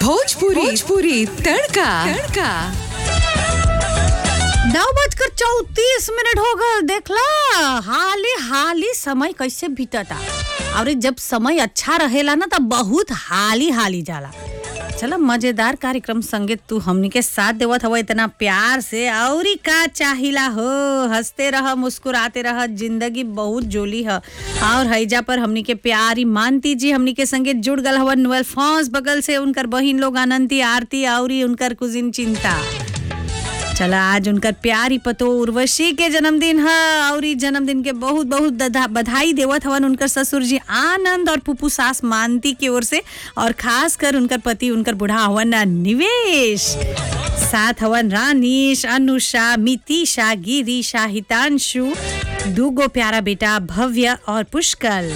भोजपुरी भोजपुरी तड़का तड़का नौ बजकर चौतीस मिनट हो गए देखला हाली हाली समय कैसे बीतता और जब समय अच्छा रहेला ना तब बहुत हाली हाली जाला चलो मजेदार कार्यक्रम संगे तू हमनी के साथ देवत हवा इतना प्यार से औरी का चाहिला हो हंसते रह मुस्कुराते रह जिंदगी बहुत जोली है और हैजा पर हमनी के प्यारी मानती जी हमनी के संगे जुड़ गल हवन नुअल फौज बगल से उनकर बहिन लोग अनंती आरती औरी उनकर कुजिन चिंता चला आज उनकर प्यारी पतो उर्वशी के जन्मदिन है और ई जन्मदिन के बहुत बहुत दधा- बधाई देवत हवन उनकर ससुर जी आनंद और पुपू सास मानती की ओर से और खास कर उनकर पति उनकर बुढ़ा हवन निवेश साथ हवन रानीश अनुषा मितिशा गिरीशा हितांशु दूगो प्यारा बेटा भव्य और पुष्कल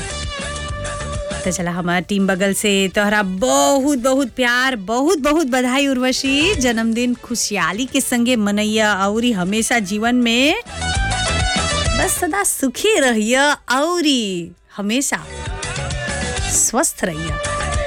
तो चला हमारा टीम बगल से तोहरा बहुत बहुत प्यार बहुत बहुत बधाई उर्वशी जन्मदिन खुशहाली के संगे मनैया और हमेशा जीवन में बस सदा सुखी रहिया और हमेशा स्वस्थ रहिया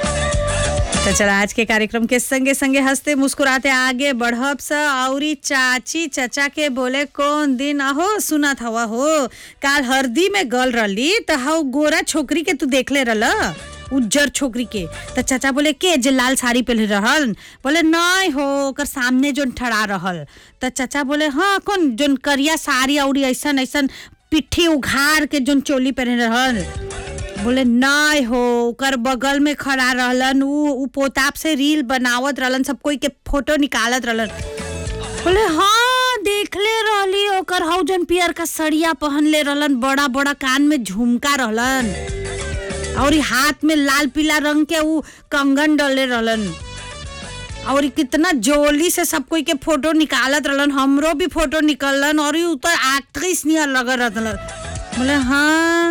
तो चला आज के कार्यक्रम के संगे संगे हंसते मुस्कुराते आगे बढ़ब स औरी चाची चचा के बोले कौन दिन अहो सुनत हवा हो काल हरदी में गल रही त हाउ गोरा छोकरी के तू देखले रहल उज्जर छोकरी के त चाचा बोले के जे लाल साड़ी पहले रहल बोले नहीं हो ओकर सामने जोन ठड़ा रहल त चाचा बोले हाँ कौन जोन करिया साड़ी औरी ऐसन ऐसन पिट्ठी उघार के जोन चोली पहने रहल बोले नहीं हो ओकर बगल में खड़ा रहलन उ उ पोताप से रील बनावत रहलन सब कोई के फोटो निकालत रहलन बोले हाँ देखले रहली ओकर हौ जन पियर का सड़िया पहनले रहलन बड़ा बड़ा कान में झुमका रहलन और ई हाथ में लाल पीला रंग के उ कंगन डले रहलन और ई कितना जोली से सब कोई के फोटो निकालत रहलन हमरो भी फोटो निकललन और ई उतर एक्ट्रेस नियर लग रहलन बोले हाँ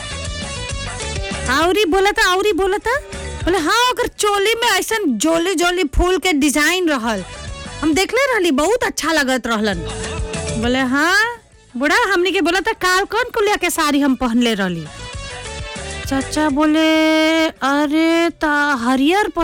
आउरी बोला था आउरी बोला था बोले हाँ अगर चोली में ऐसा जोली जोली फूल के डिजाइन रहल हम देखले रहली बहुत अच्छा लगत रहलन बोले हाँ बुढ़ा हमनी के बोला था काल कौन कुलिया के साड़ी हम पहनले रहली चाचा बोले अरे ता हरियर